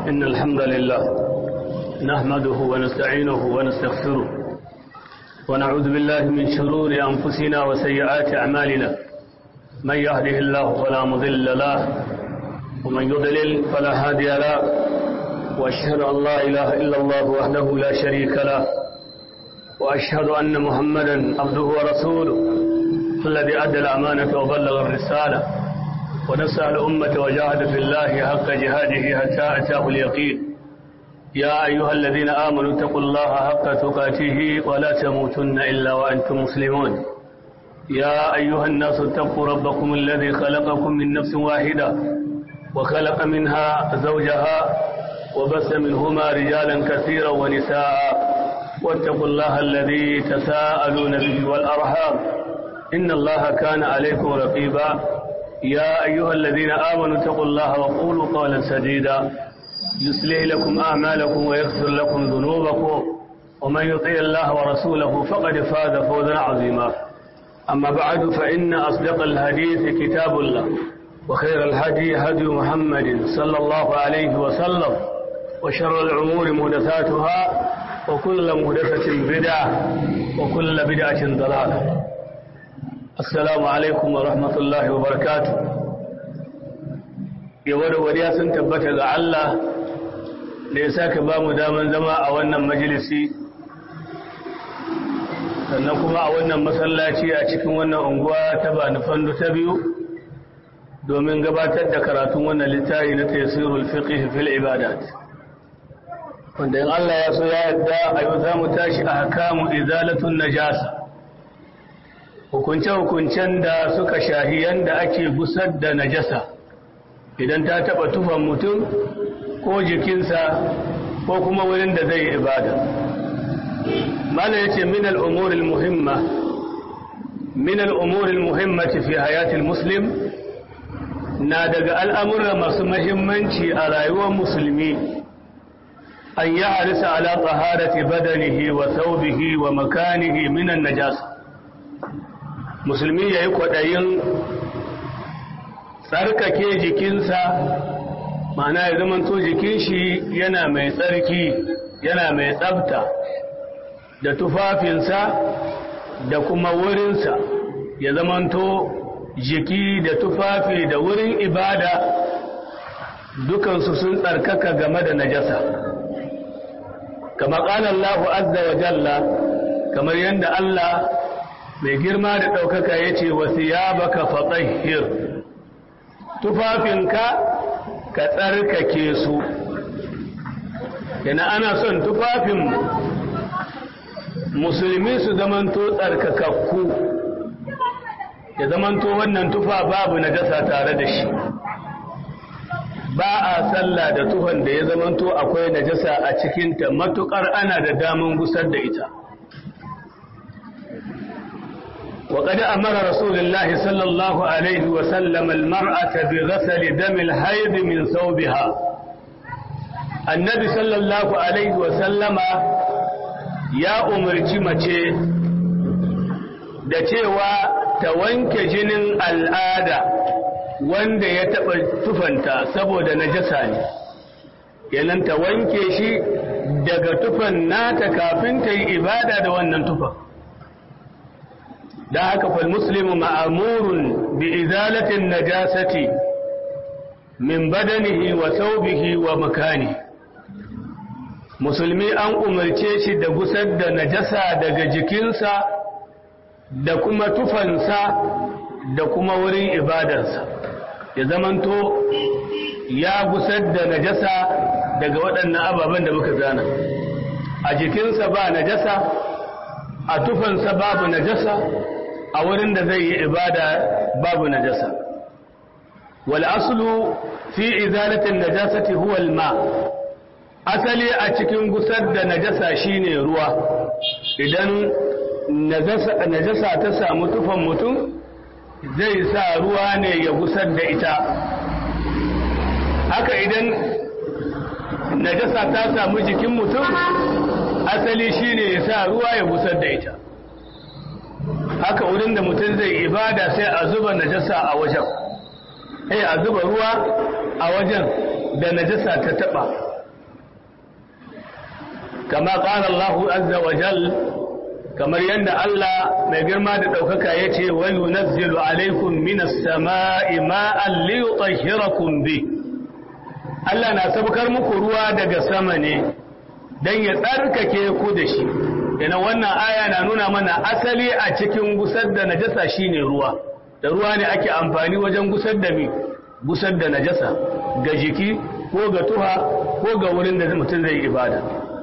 إن الحمد لله نحمده ونستعينه ونستغفره ونعوذ بالله من شرور أنفسنا وسيئات أعمالنا من يهده الله فلا مضل له ومن يضلل فلا هادي له وأشهد أن لا إله إلا الله وحده لا شريك له وأشهد أن محمدا عبده ورسوله الذي أدى الأمانة وبلغ الرسالة ونسأل الأمة وجاهد في الله حق جهاده حتى أتاه اليقين يا أيها الذين آمنوا اتقوا الله حق تقاته ولا تموتن إلا وأنتم مسلمون يا أيها الناس اتقوا ربكم الذي خلقكم من نفس واحدة وخلق منها زوجها وبث منهما رجالا كثيرا ونساء واتقوا الله الذي تساءلون به والأرحام إن الله كان عليكم رقيبا يا أيها الذين آمنوا اتقوا الله وقولوا قولا سديدا يصلح لكم أعمالكم ويغفر لكم ذنوبكم ومن يطيع الله ورسوله فقد فاز فوزا عظيما أما بعد فإن أصدق الحديث كتاب الله وخير الهدي هدي محمد صلى الله عليه وسلم وشر الأمور محدثاتها وكل محدثة بدعة وكل بدعة ضلالة السلام عليكم ورحمة الله وبركاته yawar wariya sun tabbata ga Allah da ya sake ba mu daman zama a wannan majalisi sannan kuma a wannan masallaci a cikin wannan unguwa ta bani fando ta biyu domin gabatar da karatun wannan littafi na tafsirul fiqh fil ibadat wanda in Allah ya so ya yarda a yau za mu tashi a hakamu izalatun najasa hukunce-hukuncen da suka shahi yanda ake gusar da najasa idan ta taba tufan mutum ko jikinsa ko kuma wurin da zai ibada mala yace min al-umur al-muhimma min al-umur al-muhimmati fi hayati al-muslim na daga al'amura masu muhimmanci a rayuwar musulmi an ya harisa ala taharati badanihi wa thawbihi wa makanihi min an-najasa musulmi yayi kwadayin tsarkake jikinsa ma'ana ya zamanto jikin shi yana mai tsarki yana mai tsabta da tufafinsa da kuma wurinsa ya zamanto jiki da tufafi da wurin ibada dukansu sun tsarkaka game da najasa kama ƙala Allah azza wa jalla kamar yadda Allah mai girma da ɗaukaka ya ce wasu ya baka fatsahir tufafinka ka tsarkake su yana ana son tufafin musulmi su zamanto tsarkakakku ya zamanto wannan tufa babu najasa tare da shi ba a sallah da tufan da ya zamanto akwai najasa a cikinta matukar ana da daman gusar da ita وقد أمر رسول الله صلى الله عليه وسلم المرأة بغسل دم الحيض من ثوبها النبي صلى الله عليه وسلم يا أمر mace da cewa ta wanke jinin al'ada wanda ya taɓa tufanta saboda najasa ne yanan ta wanke shi daga tufan nata kafin ta yi ibada da wannan tufan da haka fal muslimu ma'amurun bi izalatin najasati min badanihi wa thawbihi wa makani musulmi an umarce shi da gusar da najasa daga jikinsa da kuma tufansa da kuma wurin ibadarsa ya zamanto ya gusar da najasa daga waɗannan ababen da muka zana a jikinsa ba najasa a tufansa babu najasa a wurin da zai yi ibada babu najasa wal aslu fi izalatin najasati huwa al-ma asali a cikin gusar da najasa shine ruwa idan najasa ta samu tufan mutum zai sa ruwa ne ya gusar da ita haka idan najasa ta samu jikin mutum asali shine ya sa ruwa ya gusar da ita haka wurin da mutum zai ibada sai a zuba najasa a wajen sai a zuba ruwa a wajen da najasa ta taba kama qala Allahu azza wa jal kamar yadda Allah mai girma da ɗaukaka ya ce wa yunazzilu alaikum minas sama'i ma'an li yutahhirakum bi Allah na sabkar muku ruwa daga sama ne dan ya tsarkake ku da shi yana wannan aya na nuna mana asali a cikin gusar da najasa shine ruwa da ruwa ne ake amfani wajen gusar da mi gusar da najasa ga jiki ko ga tuha ko ga wurin da mutum zai ibada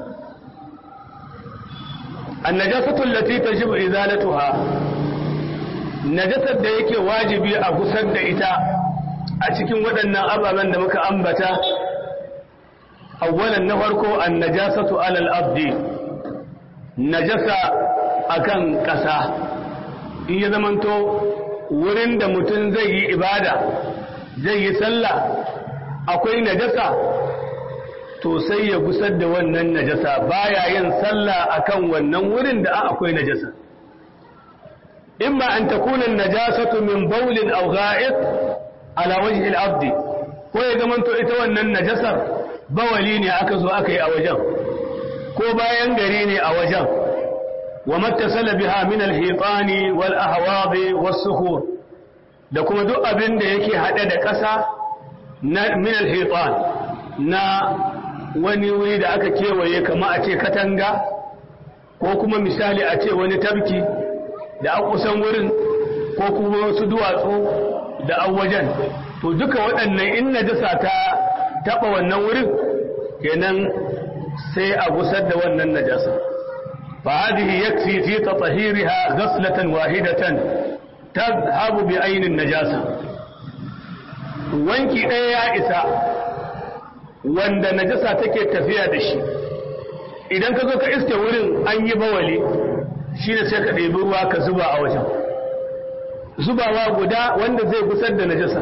annajasatu allati tajibu izalatuha najasar da yake wajibi a gusar da ita a cikin waɗannan ababen da muka ambata awwalan na farko annajasatu alal abdi najasa akan ƙasa in ya zamanto wurin da mutum zai yi ibada zai yi sallah akwai najasa to sai ya gusar da wannan najasa baya yin sallah akan wannan wurin da akwai najasa imma an takuna najasatu min bawlin aw gha'it ala wajhi al-abd ko ya zamanto ita wannan najasar bawali ne aka zo aka yi a wajen ko bayan gari ne a wajen wa mattasala biha min al-hitani wal ahwadi was sukhur da kuma duk abin da yake hade da ƙasa na min al-hitan na wani wuri da aka kewaye kama a ce katanga ko kuma misali a ce wani tabki da a kusan wurin ko kuma wasu duwatsu da an wajen to duka waɗannan in najasa ta taɓa wannan wurin kenan sai a gusar da wannan najasa fa hadhihi yakfi fi tatahiriha ghaslatan wahidatan tadhhabu bi aynin najasa wanki ɗaya ya isa wanda najasa take tafiya da shi idan ka zo ka iske wurin an yi bawali shine sai ka ɗebi ruwa ka zuba a wajen zubawa guda wanda zai gusar da najasa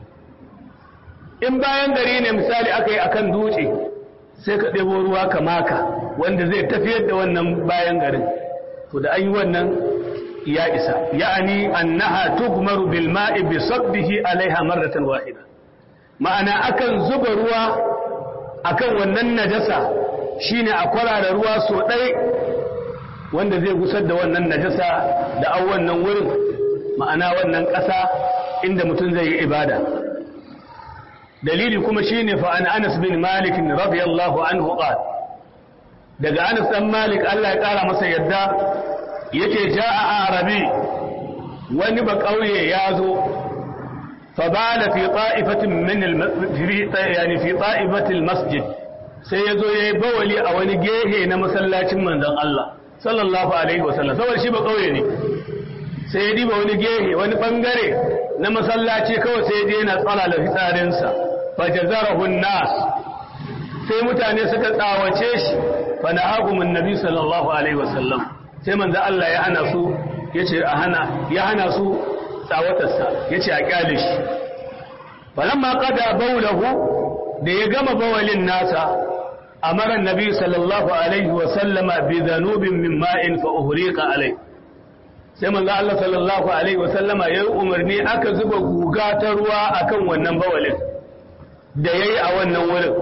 in bayan gari ne misali aka yi akan dutse sai ka ɗebo ruwa ka maka wanda zai tafiyar da wannan bayan garin to da an yi wannan ya isa ya'ani annaha tugmaru bil ma'i bi sabbihi alaiha marratan wahida ma'ana akan zuba ruwa akan wannan najasa shine a kwarara ruwa so ɗai wanda zai gusar da wannan najasa da an wannan wurin ma'ana wannan ƙasa inda mutum zai yi ibada dalili kuma shine fa an Anas bin Malik radiyallahu anhu qala daga Anas dan Malik Allah ya kara masa yadda yake jaa arabi wani ba kauye ya zo فبال في طائفة من الم... في يعني في طائفة المسجد sai ya zo ya yi bawali a wani gehe na masallacin manzon Allah sallallahu alaihi wasallam saboda shi ba kauye ne sai ya diba wani gehe wani bangare na masallaci kawai sai ya je yana tsala da fitsarinsa fa jazarahu nas sai mutane suka tsawace shi fa nahahum annabi sallallahu alaihi wasallam sai manzon Allah ya hana su yace a hana ya hana su tsawatarsa ya ce a kyale shi falamma qada baulahu da ya gama bawalin nasa amara nabi sallallahu alaihi wa sallama bi dhanubin min ma'in fa uhriqa alai sai manzo Allah sallallahu alaihi wa sallama yayi umarni aka zuba guga ta ruwa akan wannan bawalin da yayi a wannan wurin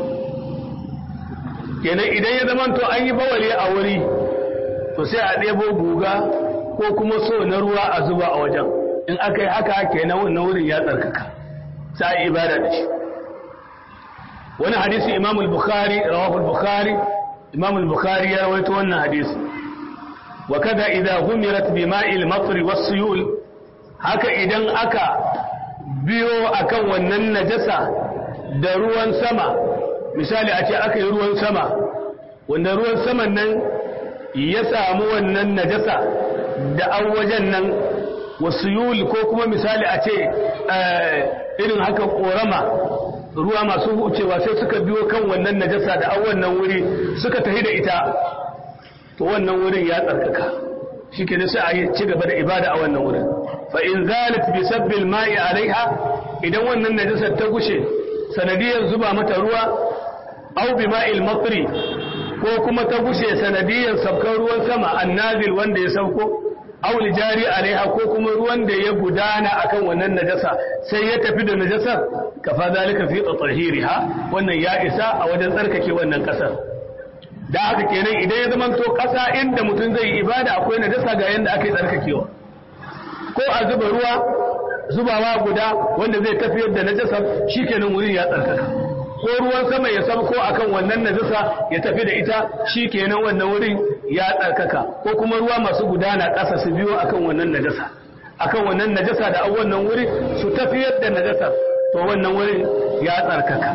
kenan idan ya zamanto an yi bawali a wuri to sai a ɗebo guga ko kuma so na ruwa a zuba a wajen in aka yi haka kenan wannan wurin ya tsarkaka sai ibada da shi wani hadisi imam al-bukhari rawahu al-bukhari imam al-bukhari ya rawaito wannan hadisi wa kada idza humirat bi ma'il matri was-suyul haka idan aka biyo akan wannan najasa da ruwan sama misali a ce aka yi ruwan sama wanda ruwan saman nan ya samu wannan najasa da an wajen nan wasu yuli ko kuma misali a ce irin haka korama ruwa masu wucewa sai suka biyo kan wannan najasa da an wannan wuri suka tafi da ita to wannan wurin ya tsarkaka shi ke sai a yi ci gaba da ibada a wannan wurin fa in zalat bi sabbil ma'i alaiha idan wannan najasar ta gushe sanadiyar zuba mata ruwa au bi ma'il matri ko kuma ta gushe sanadiyar sabkar ruwan sama annazil wanda ya sauko aw jari alaiha ko kuma ruwan da ya gudana akan wannan najasa sai ya tafi da najasar kafa zalika fi tatahiriha wannan ya isa a wajen tsarkake wannan kasar da haka kenan idan ya zamanto ƙasa inda mutum zai yi ibada akwai najasa ga yanda aka yi tsarkakewa ko a zuba ruwa zubawa guda wanda zai tafiyar da najasar shikenan wurin ya tsarkaka ko ruwan sama ya sabko akan wannan najasa ya tafi da ita shikenan wannan wurin ya tsarkaka ko kuma ruwa masu gudana ƙasa su biyo akan wannan najasa akan wannan najasa da wannan wuri su tafiyar da najasar to wannan wurin ya tsarkaka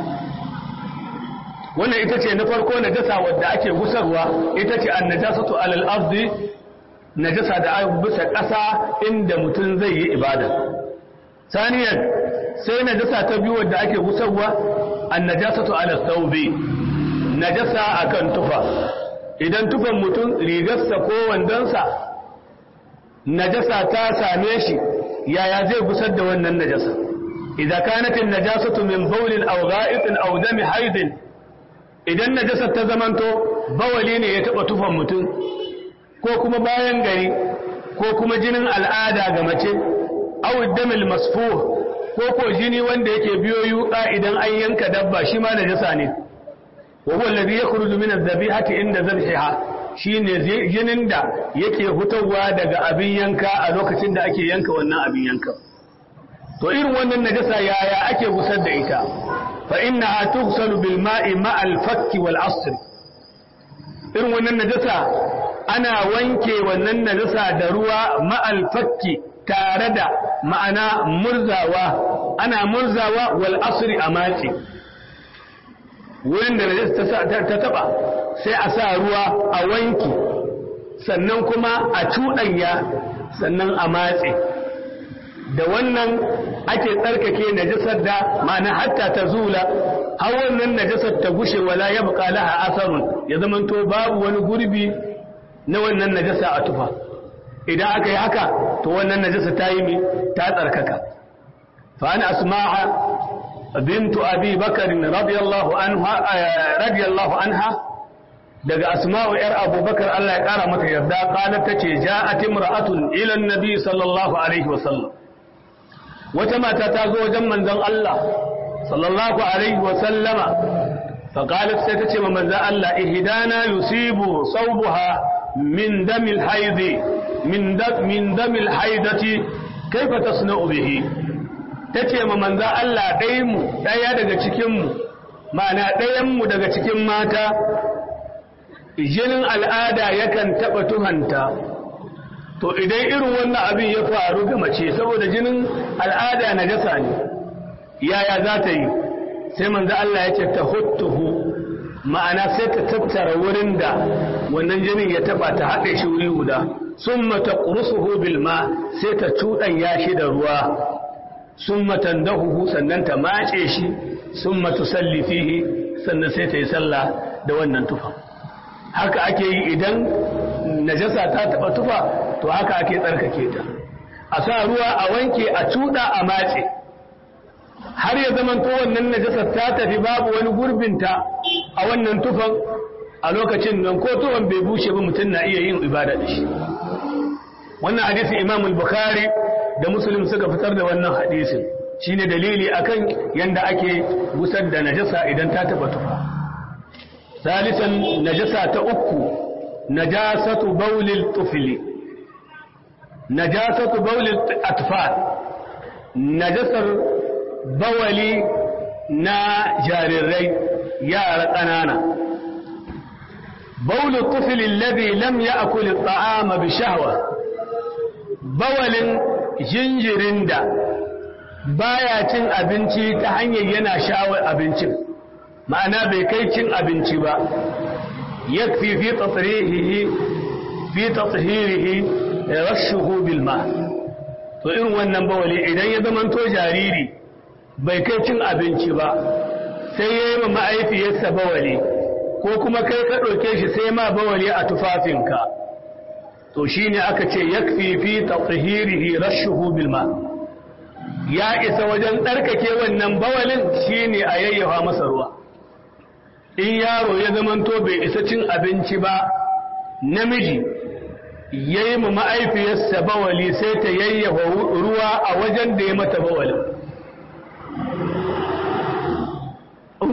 wannan ita ce na farko najasa wadda ake gusarwa ita ce an najasatu alal ardi najasa da bisa ƙasa inda mutum zai yi ibada saniyan sai najasa ta biyu wadda ake gusarwa an najasatu alal thawbi najasa akan tufa idan tufan mutum rigarsa ko wandonsa najasa ta same shi yaya zai gusar da wannan najasa idan kanatin najasatu min bawlin aw gha'itin aw dami haidin idan najasar ta zamanto bawali ne ya taba tufan mutum ko kuma bayan gari ko kuma jinin al'ada ga mace aw damil masfuh ko ko jini wanda yake biyo yuka idan an yanka dabba shi ma najasa ne wa huwa alladhi yakhruju min adh-dhabihati inda dhabhiha shine jinin da yake hutawa daga abin yanka a lokacin da ake yanka wannan abin yanka to irin wannan najasa yaya ake gusar da ita fa innaha tughsalu bil ma'i ma'al fakki wal asr irin wannan najasa ana wanke wannan najasa da ruwa ma'al fakki tare da ma'ana murzawa ana murzawa wal asri a matsi wurin da najasa ta taba sai a sa ruwa a wanki sannan kuma a cuɗanya sannan a matse da wannan ake tsarkake najasar da ma'ana hatta ta zula har wannan najasar ta gushe wala ya buƙa laha asarun ya zamanto babu wani gurbi na wannan najasa a tufa idan aka yi haka to wannan najasa ta yi mi ta tsarkaka fa ana asma'a bintu abi bakar radiyallahu anha radiyallahu anha daga asma'u yar abubakar Allah ya kara mata yarda qalat tace ja'at imra'atun ila an-nabi sallallahu alaihi wasallam wata mata ta zo wajen manzon Allah sallallahu alaihi wasallama fa qalat sai tace ma manzon Allah ihdana yusibu sawbuha min damil haidi min dam min damil haidati kaifa tasna'u bihi tace ma manzon Allah dai mu daya daga cikin mu ma'ana dayan mu daga cikin mata jinin al'ada yakan taɓa tuhanta to idan irin wannan abin ya faru ga mace saboda jinin al'ada na jasa ne yaya za ta yi sai manzo Allah ya ce ta huttuhu ma'ana sai ta tattara wurin da wannan jinin ya taɓa ta haɗe shi wuri guda sun mata ƙurusuhu bilma sai ta cuɗanya shi da ruwa sun matandahuhu sannan ta mace shi sun matu sallifihi sannan sai ta yi sallah da wannan tufa haka ake yi idan najasa ta taba tufa to haka ake tsarkake ta a sa ruwa a wanke a cuda a matse har ya zaman to wannan najasar ta tafi babu wani gurbinta a wannan tufan a lokacin nan ko tufan bai bushe ba mutum na iya yin ibada da shi wannan hadisi imam al-bukhari da muslim suka fitar da wannan hadisin shine dalili akan yanda ake gusar da najasa idan ta taba tufa ثالثا نجسة أكو نجاسة بول الطفل نجاسة بول الأطفال نجسة بولي نا جارري يا رقنانا بول الطفل الذي لم يأكل الطعام بشهوة بول جنجرين دا baya cin abinci ta hanyar yana shawar abincin ma'ana bai kai cin abinci ba yakfi fi tatrihihi fi tathhirihi rashuhu bil ma to irin wannan bawali idan ya zama to jariri bai kai cin abinci ba sai yayi ma ma'aifiyarsa bawali ko kuma kai ka ɗauke shi sai ma bawali a tufafinka to shine aka ce yakfi fi tathhirihi rashuhu bil ma ya isa wajen tsarkake wannan bawalin shine a yayyafa masa ruwa in yaro ya zamanto bai isa cin abinci ba namiji ya yi ma ma'aifiyarsa bawali sai ta yayyafa ruwa a wajen da ya mata bawalin in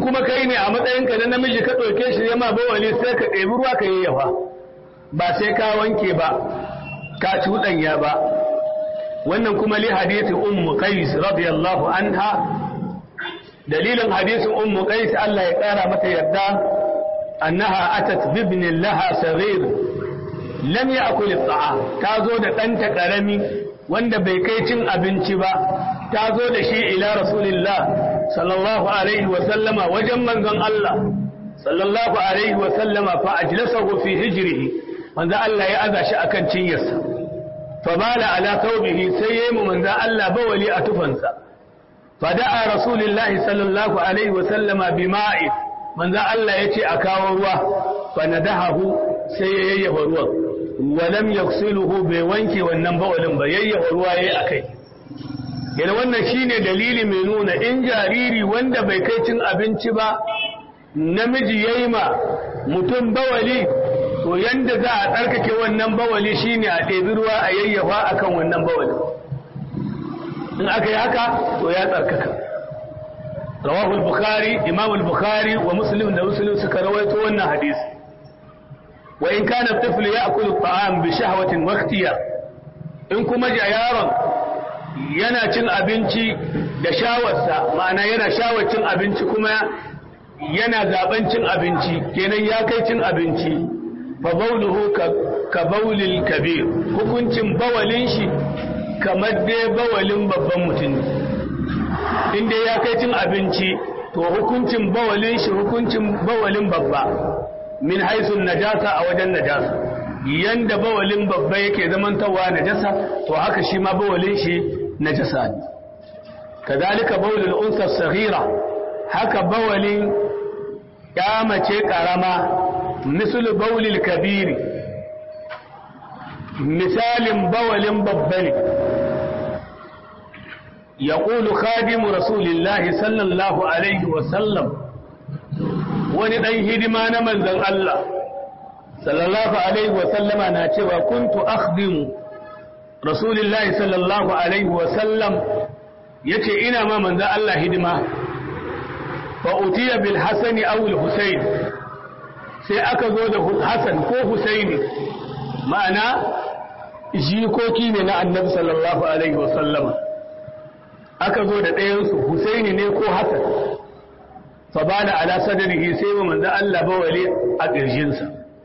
kuma kai ne a matsayinka na namiji ka ɗauke shi ma bawali sai ka ɗebi ruwa ka yayyafa ba sai ka wanke ba ka cuɗanya ba wannan kuma li hadisi ummu qais radiyallahu anha dalilin hadisin ummu qais Allah ya ƙara mata yarda annaha atat bibnin laha saghir lam ya'kul at-ta'am ta zo da ɗanta ƙarami wanda bai kai cin abinci ba ta zo da shi ila rasulillah sallallahu alaihi wa sallama wajen manzon Allah sallallahu alaihi wa sallama fa ajlasahu fi hijrihi manzo Allah ya aza shi akan cinyarsa fa bala ala thawbihi sai yayi mu manzo Allah bawali a tufansa fa da'a rasulullahi sallallahu alaihi wa sallama bima'i manzo Allah yace a kawo ruwa fa nadahu sai ya yayyafa ruwan walam yaghsiluhu bai wanke wannan bawalin ba yayyafa ruwa yayi akai yana wannan shine dalili mai nuna in jariri wanda bai kai cin abinci ba namiji yayi ma mutum bawali to yanda za a tsarkake wannan bawali shine a ɗebi ruwa a yayyafa akan wannan bawali in aka yi haka to ya tsarkaka rawahu al-bukhari imam al-bukhari wa muslim da muslim suka rawaito wannan hadisi wa in kana at-tifl ya'kulu at-ta'am bi shahwatin wa ikhtiyar in kuma ja yaron yana cin abinci da shawarsa ma'ana yana shawar cin abinci kuma yana zaben cin abinci kenan ya kai cin abinci fa bauluhu ka baulil kabir hukuncin bawalin shi kamar dai bawalin babban mutum inda ya kai cin abinci to hukuncin bawalin shi hukuncin bawalin babba min haisun najasa a wajen najasa yanda bawalin babba yake zamantawa najasa to haka shi ma bawalin shi najasa ne kadhalika bawlul unsa saghira haka bawalin ya mace karama misal bawlil kabiri misalin bawalin babba ne يقول خادم رسول الله صلى الله عليه وسلم wani ɗan hidima na manzan Allah sallallahu alaihi wasallama na cewa kuntu akhdimu rasulillahi sallallahu alaihi wasallam yace ina ma manzan Allah hidima fa utiya bil hasani aw al husayn sai aka zo da hasan ko husaini ma'ana jikoki ne na annabi sallallahu alaihi wasallama aka zo da ɗayansu husaini ne ko hasan fabala ala sadrihi sai wa manzo Allah bawali a kirjinsa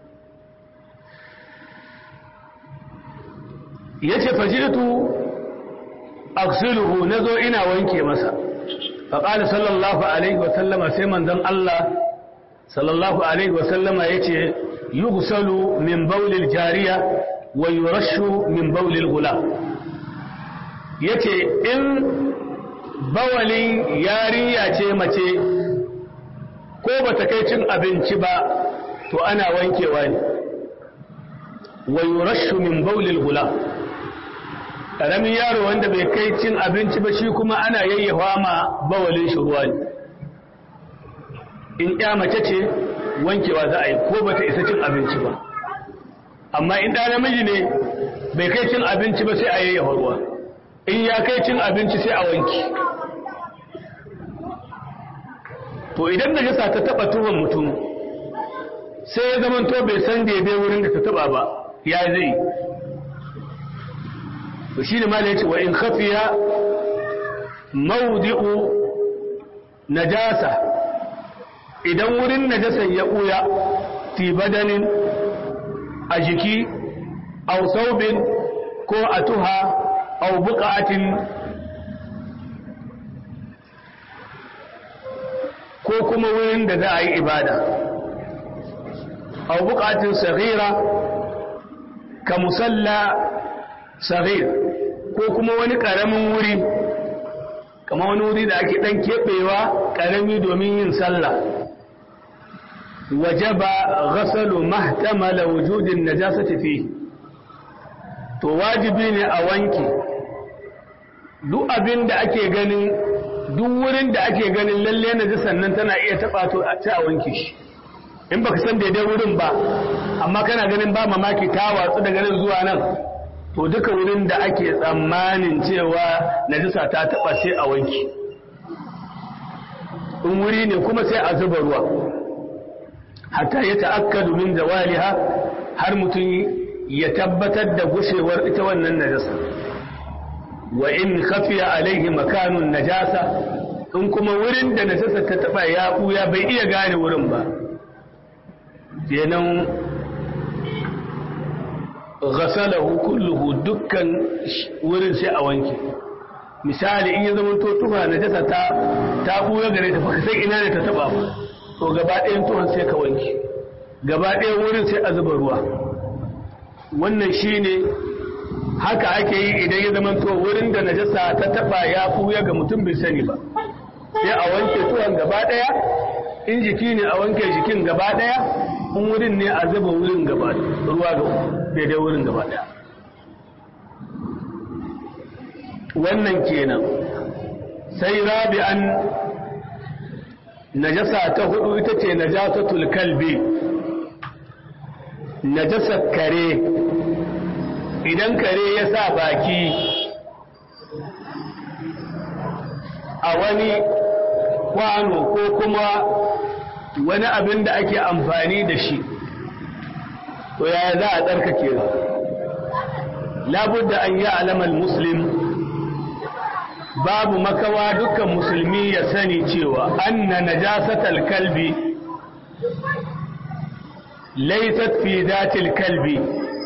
yace fajitu aghsiluhu nazo ina wanke masa faqala sallallahu alaihi wa sallama sai manzon Allah sallallahu alaihi wa sallama yace yughsalu min bawlil jariya wa yurashu min bawlil gulam yace in bawalin yarinya ce mace ko ba ta kai cin abinci ba to ana wankewa ne wa yurashu min bawlil gulam karamin yaro wanda bai kai cin abinci ba shi kuma ana yayyafa ma bawalin shi ruwa ne in ya mace ce wankewa za a yi ko ba ta isa cin abinci ba amma in ɗa namiji ne bai kai cin abinci ba sai a yayyafa ruwa in ya kai cin abinci sai a wanki to idan najasa ta taba tuwon mutum sai ya zama to bai san daidai wurin da ta taba ba ya zai to shi ne mala yace wa in khafiya mawdi'u najasa idan wurin najasan ya buya fi badanin a jiki aw saubin ko a tuha aw buqatin ko kuma wurin da za a yi ibada a bukatun saghira ka musalla saghir ko kuma wani karamin wuri kama wani wuri da ake dan keɓewa karami domin yin sallah wajaba ghasalu mahtamala wujudin najasati fi to wajibi ne a wanke duk abin da ake ganin duk wurin da ake ganin lalle na ji sannan tana iya taɓa to a ci a wanke shi in baka san daidai wurin ba amma kana ganin ba mamaki ta watsu daga nan zuwa nan to duka wurin da ake tsammanin cewa najisa ta taɓa sai a wanke in wuri ne kuma sai a zuba ruwa hatta ya ta'akkadu min zawaliha har mutum ya tabbatar da gushewar ita wannan najasa wa in khafiya alaihi makanun najasa in kuma wurin da najasa ta taba ya buya bai iya gane wurin ba kenan ghasalahu kulluhu dukkan wurin sai a wanke misali in ya zama to tufa najasa ta ta buya gare ta baka sai ina ne ta taba ba to gaba ɗayan tuhan sai ka wanke gaba ɗayan wurin sai a zuba ruwa wannan shine haka ake yi idan ya zama to wurin da najasa ta taba ya buya ga mutum bai sani ba sai a wanke tuhan gaba ɗaya in jiki ne a wanke jikin gaba ɗaya in wurin ne a zuba wurin gaba ruwa ga daidai wurin gaba ɗaya wannan kenan sai rabi'an najasa ta hudu ita ce najasatul kalbi najasar kare idan kare ya sa baki a wani kwano ko kuma wani abin da ake amfani da shi to yaya za a tsarkake labudda an yi alamar muslim babu makawa dukkan musulmi ya sani cewa anna najasatal kalbi laysat fi zatil kalbi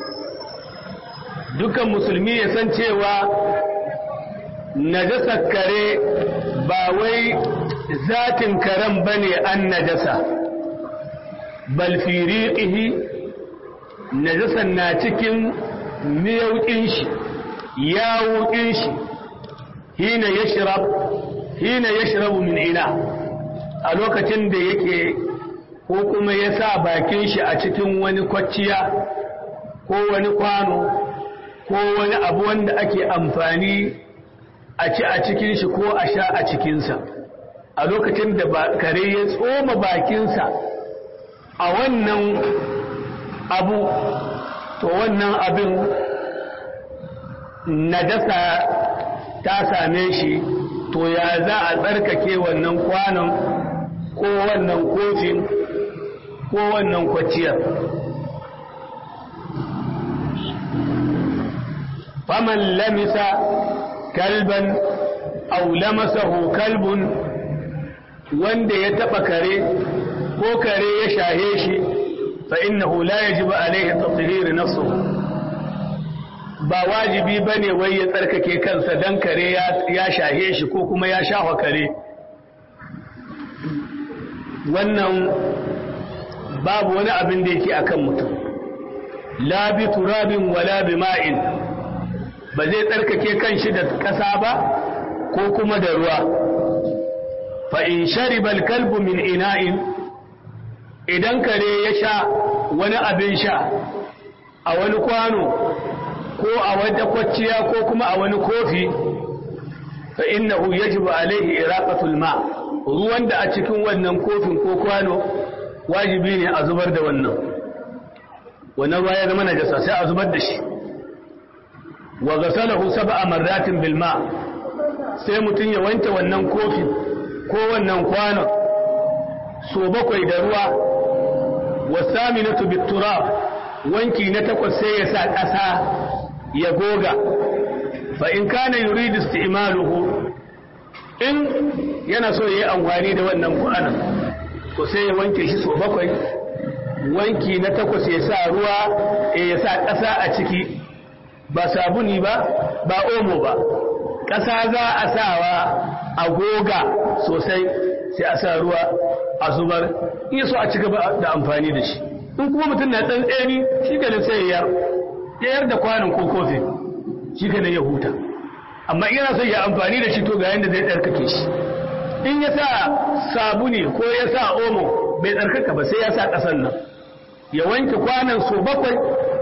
dukkan musulmi ya san cewa najasar kare ba wai zatin karen bane an najasa bal fi riqihi najasan na cikin miyaukin shi yawukin shi hina yashrab hina yashrabu min ina a lokacin da yake ko kuma ya sa bakin shi a cikin wani kwacciya ko wani kwano ko wani abu wanda ake amfani a ci a cikin shi ko a sha a cikinsa a lokacin da kare ya tsoma bakinsa a wannan abu to wannan abin najasa ta same shi to ya za a tsarkake wannan kwanon ko wannan kofin ko wannan kwaciyar faman lamisa kalban au lamasahu kalbun wanda ya taba kare ko kare ya shahe shi fa innahu la yajibu alaihi tathhir nafsuhu ba wajibi ba ne wai ya tsarkake kansa don kare ya shahe shi ko kuma ya shafa kare wannan babu wani abin da yake akan mutum la bi turabin wala bi ma'in ba zai tsarkake kanshi da ƙasa ba ko kuma da ruwa fa in shariba kalbu min ina'in idan kare ya sha wani abin sha a wani kwano ko a wata kwacciya ko kuma a wani kofi fa innahu yajibu alaihi iraqatul ma ruwan da a cikin wannan kofin ko kwano wajibi ne a zubar da wannan wannan ruwa ya zama najasa sai a zubar da shi wa ghasalahu sab'a marratin bil ma sai mutun ya wanke wannan kofi ko wannan kwano so bakwai da ruwa wasaminatu bit turab wanki na takwas sai ya sa ƙasa ya goga fa in kana yuridu isti'maluhu in yana so yayi amfani da wannan kwanan ko sai ya wanke shi so bakwai wanki na takwas ya sa ruwa ya sa ƙasa a ciki ba sabuni ba ba omo ba ƙasa za a sawa a goga sosai sai a sa ruwa a zubar in so a ci gaba da amfani da shi in kuma mutum na tsantseni shi ganin sai ya yar da kwanan ko kofin shi ka ya huta amma yana son ya amfani da shi to ga yadda zai tsarkake shi in ya sa sabuni ko ya sa omo bai tsarkaka ba sai ya sa ƙasan nan ya wanke kwanan so bakwai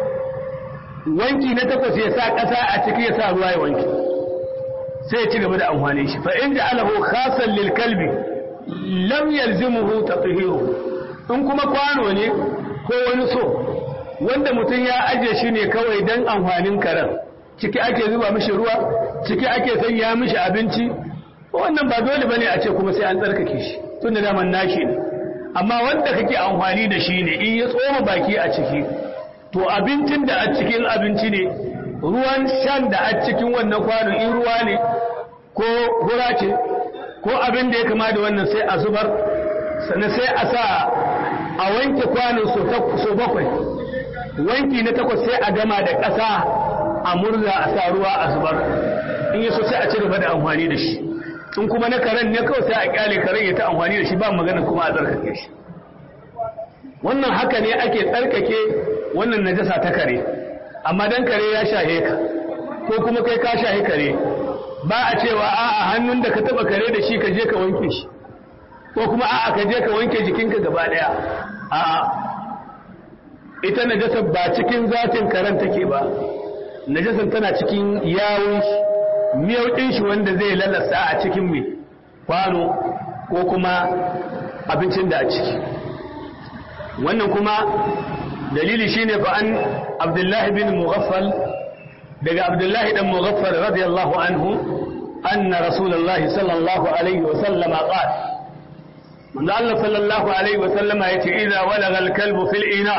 wanki na takwas ya sa ƙasa a ciki ya sa ruwa ya wanke sai ya ci gaba da amfani shi fa in ja'alahu khasan lil kalbi lam yalzimuhu tatahiru in kuma kwano ne ko wani so wanda mutum ya aje shi ne kawai don amfanin karen ciki ake zuba mishi ruwa ciki ake sanya mishi abinci wannan ba dole bane a ce kuma sai an tsarkake shi tun da daman nashi ne amma wanda kake amfani da shi ne in ya tsoma baki a ciki to abincin da a cikin abinci ne ruwan shan da a cikin wannan kwanon in ruwa ne ko hura ce ko abin da ya kama da wannan sai a zubar sannan sai a sa a wanke kwanon so bakwai wanki na takwas sai a gama da ƙasa a murza a sa ruwa a zubar in yi so sai a ci gaba da amfani da shi in kuma na karen ne kawai sai a kyale karen ya ta amfani da shi ba magana kuma a tsarkake shi wannan haka ne ake tsarkake wannan najasa ta kare amma dan kare ya shahe ka ko kuma kai ka shahe kare ba a cewa a'a hannun da ka taba kare da shi ka je ka wanke shi ko kuma a'a ka je ka wanke jikinka gaba daya a'a ita najasa ba cikin zatin karen take ba najasan tana cikin yawun shi miyau din shi wanda zai lalasa a cikin mai kwano ko kuma abincin da a ciki wannan kuma dalili shine fa an abdullahi bin mughaffal daga abdullahi dan mughaffal radiyallahu anhu anna rasulullahi sallallahu alaihi wa sallama qala manzo Allah sallallahu alaihi wa sallama yace idza walagha al-kalbu fil ina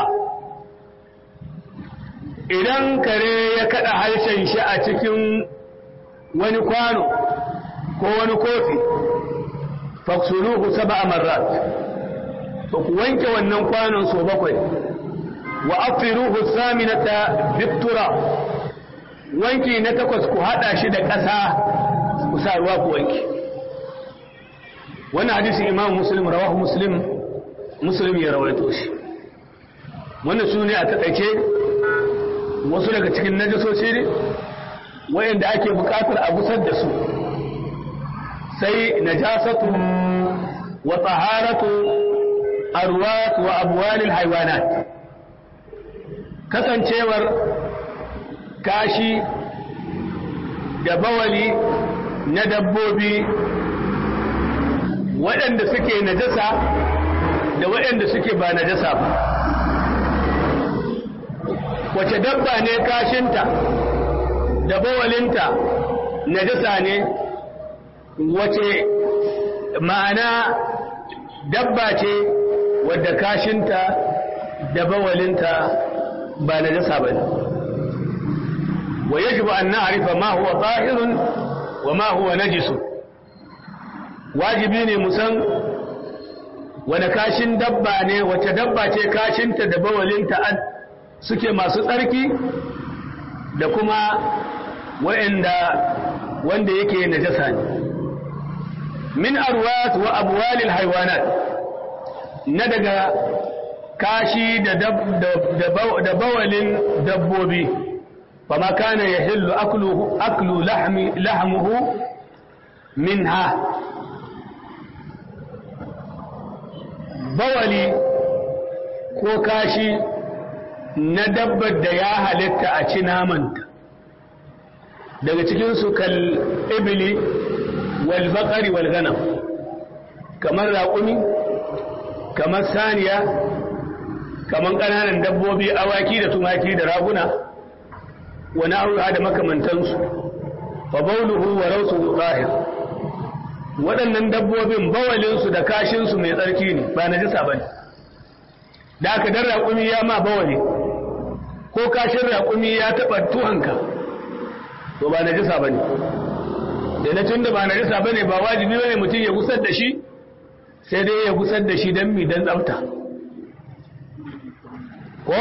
idan kare ya kada harshen shi a cikin wani kwano ko wani kofi faksuluhu sab'a marrat to ku wanke wannan kwanon so bakwai wa afiruhu saminata biktura wanki na takwas ku hada shi da ƙasa ku sa ruwa ku wanke wannan hadisin imam muslim rawahu muslim muslim ya rawaito shi wannan su ne a taƙaice wasu daga cikin najasoci ne wayanda ake buƙatar a gusar da su sai najasatu wa taharatu arwat wa abwalil haywanat kasancewar kashi da bawali na dabbobi waɗanda suke najasa da waɗanda suke ba najasa ba wace dabba ne kashinta da bawalinta najasa ne wace ma'ana dabba ce wadda kashinta da bawalinta ba najasa ba ne wa yajibu an na'rifa ma huwa tahirun wa ma huwa najisun wajibi ne musan wani kashin dabba ne wace dabba ce kashinta da bawalinta suke masu tsarki da kuma wa'anda wanda yake najasa ne min arwat wa abwalil haywanat na daga kashi da da bawalin dabbobi fama kana yahillu akluhu aklu lahmi lahmuhu minha bawali ko kashi na dabbar da ya halitta a ci namanta daga cikinsu kal ibili wal bakari wal ganam kamar raƙumi kamar saniya kamar ƙananan dabbobi awaki da tumaki da raguna wani aura da makamantansu fa bauluhu wa rausu zahir waɗannan dabbobin bawalinsu da kashinsu mai tsarki ne ba na jisa ba ne da aka dan raƙumi ya ma bawali ko kashin raƙumi ya taɓa tuhanka to ba na jisa ba ne da na tun da ba na jisa ba ne ba wajibi ba ne mutum ya gusar da shi sai dai ya gusar da shi don mi don tsafta ko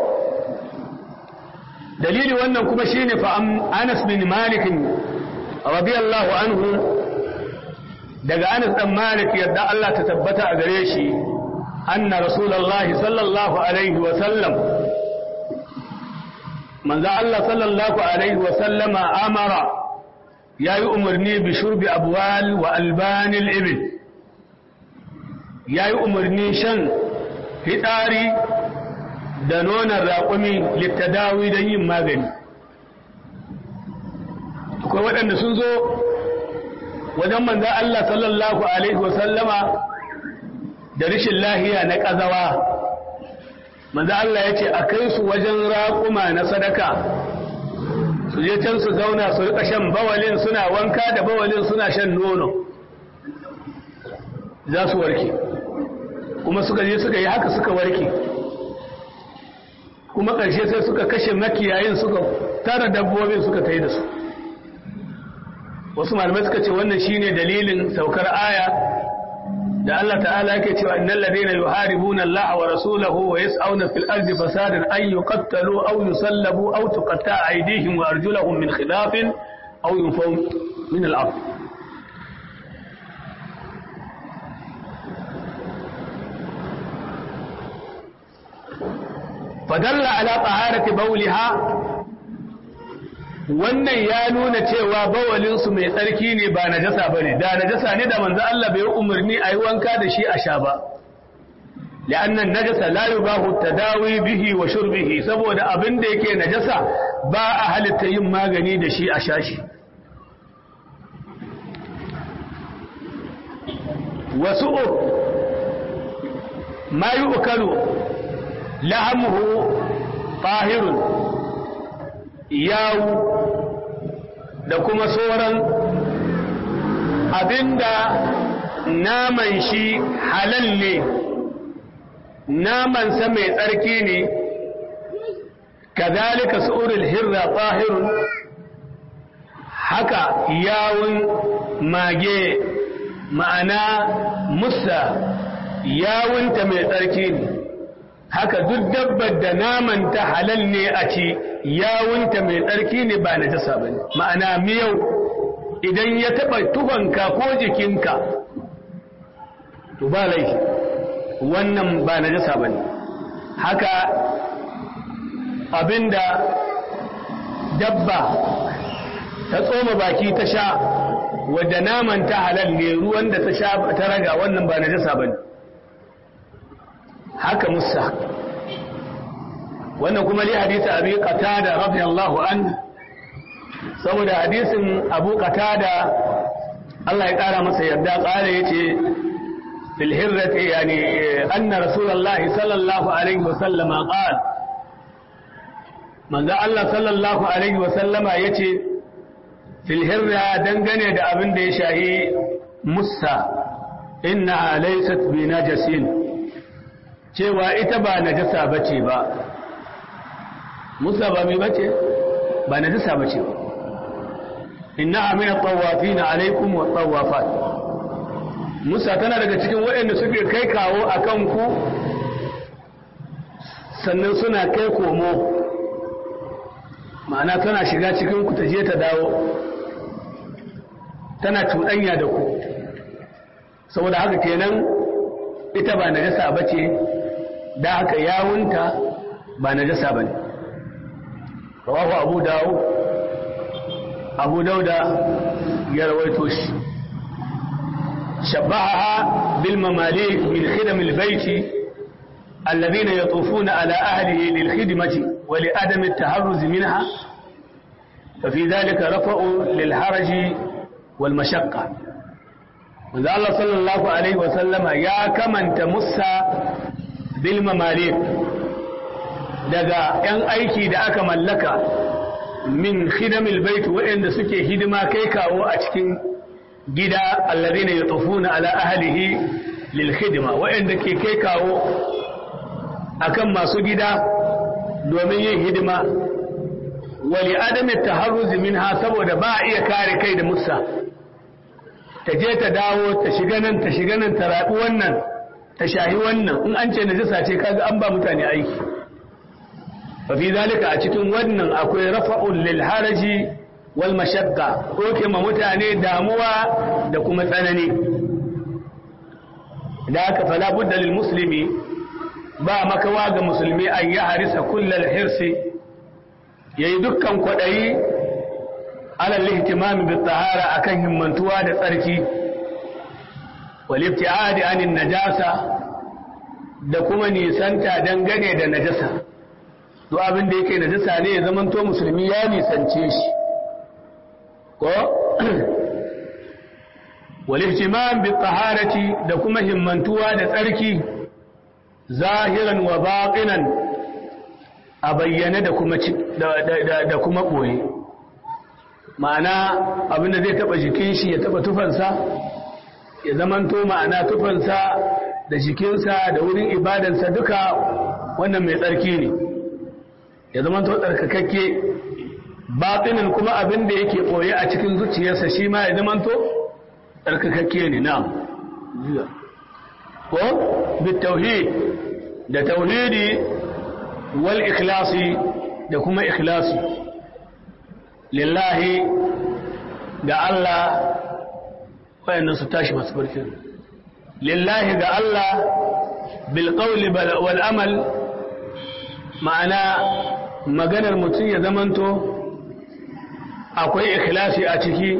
dalili wannan kuma shine fa Anas bin Malik radiyallahu anhu daga Anas dan Malik yadda Allah ta tabbata a gare shi anna Rasulullah sallallahu alaihi wa sallam manzo Allah sallallahu alaihi wa sallama amara yayi umarni bi shurbi abwal wa alban al-ibil yayi umarni shan fitsari da nonon raƙumi littadawi don yin magani akwai waɗanda sun zo wajen manza Allah sallallahu Alaihi wasallama da rishin lahiya na ƙazawa manza Allah ya ce a kai su wajen raƙuma na sadaka su je can su zauna su riƙa shan bawalin suna wanka da bawalin suna shan nono za su warke kuma suka je suka yi haka suka warke kuma ƙarshe sai suka kashe makiyayin suka tara dabbobin suka ta yi da su wasu malamai suka ce wannan shine dalilin saukar aya da Allah ta'ala yake cewa innal ladina yuharibuna Allah wa rasulahu wa yas'auna fil ardi fasadan ay yuqattalu aw yusallabu aw tuqatta'a aydihim wa arjuluhum min khilafin aw yunfaw min al-ard fadalla ala taharati bawliha wannan ya nuna cewa bawalinsu mai tsarki ne ba najasa ba ne da najasa ne da manzo Allah bai umarni a yi wanka da shi a sha ba la'annan najasa la yubahu tadawi bihi wa shurbihi saboda abin da yake najasa ba a halitta yin magani da shi a sha shi wasu ma yu'kalu lahamuhu tahirun yawu da kuma sauran abinda naman shi halal ne namansa mai tsarki ne kazalika su'urul hirra tahirun haka yawun mage ma'ana musa yawunta mai tsarki ne haka duk dabbar da naman ta halal ne a ci yawunta mai tsarki ne ba na jasa ba ma'ana miyau idan ya taɓa tufanka ko jikinka to ba laifi wannan ba na jasa ba haka abinda dabba ta tsoma baki ta sha wadda naman ta halal ne ruwan da ta sha ta raga wannan ba na jasa ba haka musa wannan kuma li hadisi abi qatada radiyallahu an saboda hadisin abu qatada Allah ya kara masa yarda kare yace fil hirrati yani anna rasulullahi sallallahu alaihi wa sallama qala manzo Allah sallallahu alaihi wa sallama yace fil hirra dangane da abin da ya shahi musa inna laysat bi najasin cewa ita ba najasa bace ba musa ba mai bace ba najasa bace ba inna amina tawafin alaikum wa tawafat musa tana daga cikin waɗanda suke kai kawo a kanku sannan suna kai komo ma'ana tana shiga cikin ku ta je ta dawo tana cuɗanya da ku saboda haka kenan ita ba najasa bace da haka yawunta ba najasa bane rawahu abu dawo abu dauda ya rawaito shi shabbaha bil mamalik min khidam al bayt alladhina yatufuna ala ahlihi lil khidmati wa li adam al taharruz minha ففي ذلك رفع للحرج والمشقة manzo Allah sallallahu alaihi wa sallama ya kamanta Musa bil mamalik daga ‘yan aiki da aka mallaka min khidamil bait waɗanda suke hidima kai kawo a cikin gida allazi ne ya tufuna ala ahalihi lil khidma waɗanda ke kai kawo akan masu gida domin yin hidima wali adami taharruz minha saboda ba a iya kare kai da musa ta je ta dawo ta shiga nan ta shiga nan ta rabu wannan ta shahi wannan in an ce najasa ce kaga an ba mutane aiki fa fi zalika a cikin wannan akwai rafa'un lil haraji wal mashaqqa doke ma mutane damuwa da kuma tsanani da aka fala budda lil muslimi ba makawa ga musulmi an ya harisa kullal hirsi yayi dukkan kwadayi alal ihtimam bit tahara akan himmantuwa da tsarki wal ibtiadi anin najasa da kuma nisanta dangane da najasa duk abin da yake najasa ne ya zamanto musulmi ya nisance shi ko wal ihtimam bit taharati da kuma himmantuwa da tsarki zahiran wa baqinan a bayyane da kuma da kuma boye ma'ana abinda zai taba jikin shi ya taba tufansa ya zamanto ma'ana tufansa da jikinsa da wurin ibadansa duka wannan mai tsarki ne ya zamanto tsarkakakke batinin kuma abin da yake ɓoye a cikin zuciyarsa shi ma ya zamanto tsarkakakke ne na ko bitauhid da tauhidi wal ikhlasi da kuma ikhlasi lillahi ga Allah wayannan su tashi masu barkin lillahi ga Allah bil qawli wal amal ma'ana maganar mutum ya zamanto akwai ikhlasi a ciki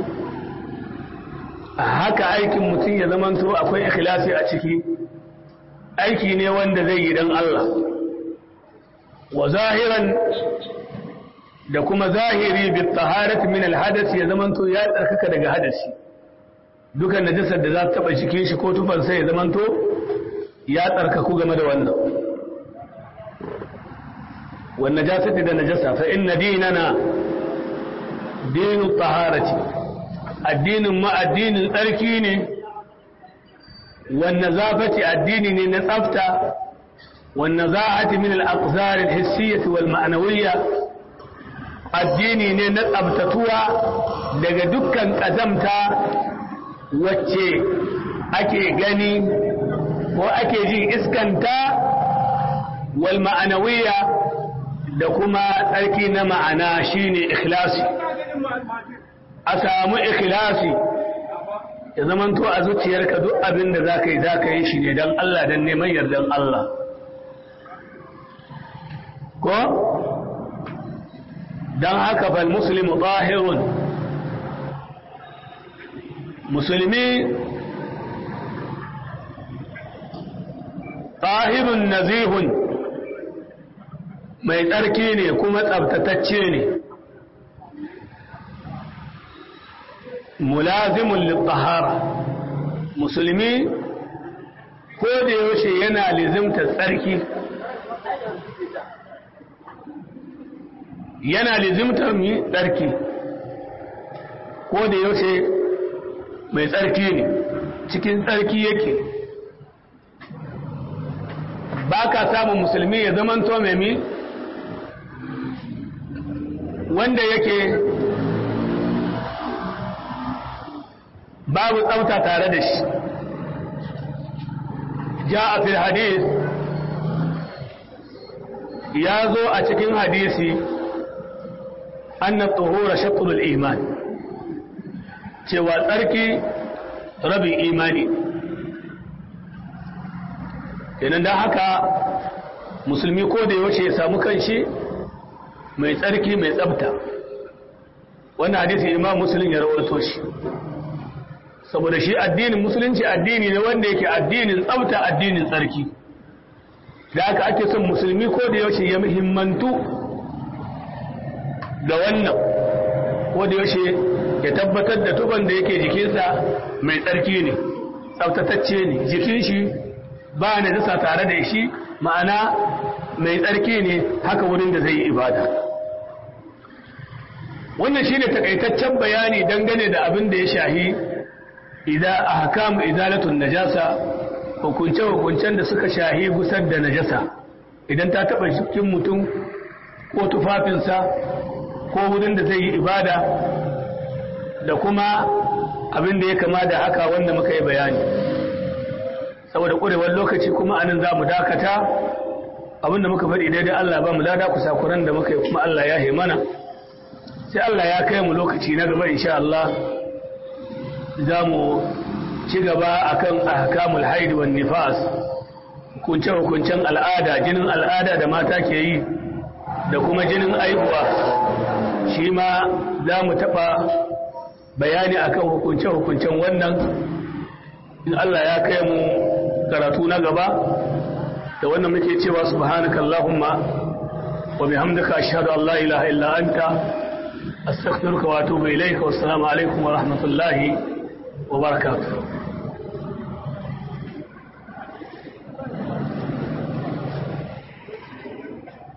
haka aikin mutum ya zamanto akwai ikhlasi a ciki aiki ne wanda zai yi don Allah wa zahiran da kuma zahiri bi taharati min alhadath ya zamanto ya tsarkaka daga hadasi dukan najasar da za ta taba cikin shi ko tufan sai ya zamanto ya tsarkaku game da wannan wan najasati da najasa fa inna dinana dinu taharati addinin ma addinin tsarki ne wan nazafati addini ne na tsafta wan nazahati min al-aqzar al-hissiyyah wal ma'nawiyyah addini ne na tsabtatuwa daga dukkan ƙazamta wacce ake gani ko ake jin iskanta wal ma'anawiya da kuma tsarki na ma'ana shine ikhlasi a samu ikhlasi ya zamanto a zuciyarka duk abin da za ka yi za ka yi shi ne don Allah don neman yardan Allah ko? don haka fal muslimu tahirun musulmi tahirun nazihun mai tsarki ne kuma tsabtatacce ne mulazimun littahara musulmi ko da yaushe yana lizimta tsarki yana lizimtar mi tsarki ko da yaushe mai tsarki ne cikin tsarki yake ba ka samun musulmi ya zamanto mai mi wanda yake babu tsafta tare da shi ja a fil hadis ya zo a cikin hadisi أن الطهور شطر الإيمان cewa tsarki rabin imani kenan da haka musulmi ko da yaushe ya samu kanshi mai tsarki mai tsabta wannan hadisi imam musulun ya rawaito shi saboda shi addinin musulunci addini ne wanda yake addinin tsabta addinin tsarki da haka ake son musulmi ko da yaushe ya muhimmantu da wannan ko da yaushe ya tabbatar da tuban da yake jikinsa mai tsarki ne tsaftatacce ne jikin shi ba na dasa tare da shi ma'ana mai tsarki ne haka wurin da zai yi ibada wannan shine takaitaccen bayani dangane da abin da ya shahi idan ahkamu izalatun najasa hukunce hukuncen da suka shahi gusar da najasa idan ta taba jikin mutum ko tufafinsa ko wurin da zai yi ibada da kuma abin da ya kama da haka wanda muka yi bayani saboda ƙurewar lokaci kuma anan za mu dakata abin da muka faɗi daidai Allah ba mu lada kusakuran da muka yi kuma Allah ya mana sai Allah ya kai mu lokaci na gaba insha Allah za mu ci gaba akan ahkamul haid wan nifas hukunce hukuncen al'ada jinin al'ada da mata ke yi da kuma jinin aihuwa shi ma za mu taɓa bayani akan hukunce-hukuncen wannan in Allah ya kai mu karatu na gaba da wannan muke cewa subhanaka Allahumma wa bihamdika ashhadu an la ilaha illa anta astaghfiruka wa atubu ilayka wassalamu alaikum wa rahmatullahi wa barakatuh